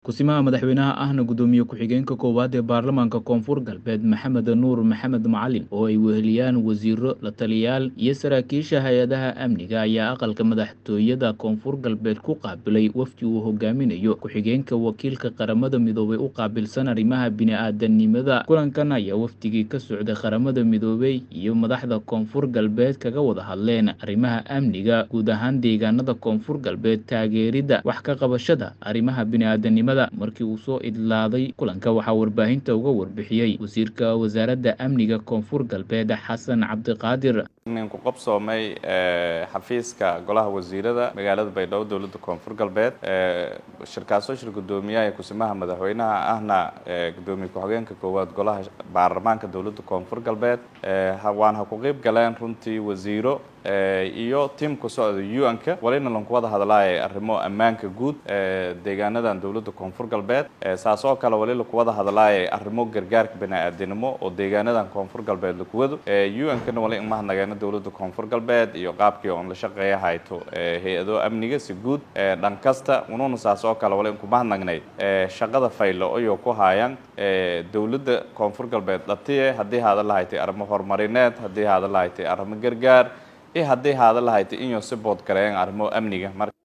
Ku-simaha madaxweynaha ahna Gudoomiye Ku-xigeenka Koowaad ee Baarlamaanka Koonfur Galbeed Maxamed Nuur Maxamed Macalin oo ay weheliyaan wasiiro, la-taliyayaal iyo saraakiisha hay-adaha amniga ayaa aqalka madaxtooyada Koonfur Galbeed ku qaabilay wafdi uu hogaaminayo ku-xigeenka wakiilka Qaramada Midoobay u qaabilsan arrimaha bini'aadantinimada. Kulankan ayaa wafdigii ka socday Qaramada Midoobay iyo madaxda Koonfur Galbeed kaga wada hadleen arrimaha amniga guud ahaan deegaanada Koonfur Galbeed, taageeridda wax ka qabashada arrimaha bini'aadantinimada. Markii uu soo idlaaday kulanka, waxaa warbaahinta uga warbixiyey wasiirka wasaaradda amniga Koonfur Galbeed Xasan Cabdiqaadir. ku qabsoomay xafiiska golaha wasiirada magaalada baydhabo dowladda koonfur galbeed shirkaasoo shir gudoomiyaha ee kusimaha madaxweynaha ahna gudoomiye ku-xigeenka koowaad golaha baarlamaanka dowladda koonfur galbeed waan ha ku qeyb galeen runtii wasiiro iyo tiam ku socda un-ka walina lanku wada hadlaaya arrimo ammaanka guud deegaanadan dowladda koonfur galbeed saas oo kale wali laku wada hadlaaya arrimo gargaarka bani-aadinimo oo deegaanadan koonfur galbeed lakuwado un-kana wali imahadnageena dowladda koonfur galbeed iyo qaabkii oon la shaqeeya hayto hay-ado amniga si guud dhan kasta ununa saas oo kale wali inkumahadnagnay shaqada faylo ayoo ku haayaan dowladda koonfur galbeed dhatiye haddii haada lahaytay arrimo horumarineed haddii haada lahaytay arrimo gargaar iyo haddii haada lahaytay inyo si bood gareeyaan arrimo amniga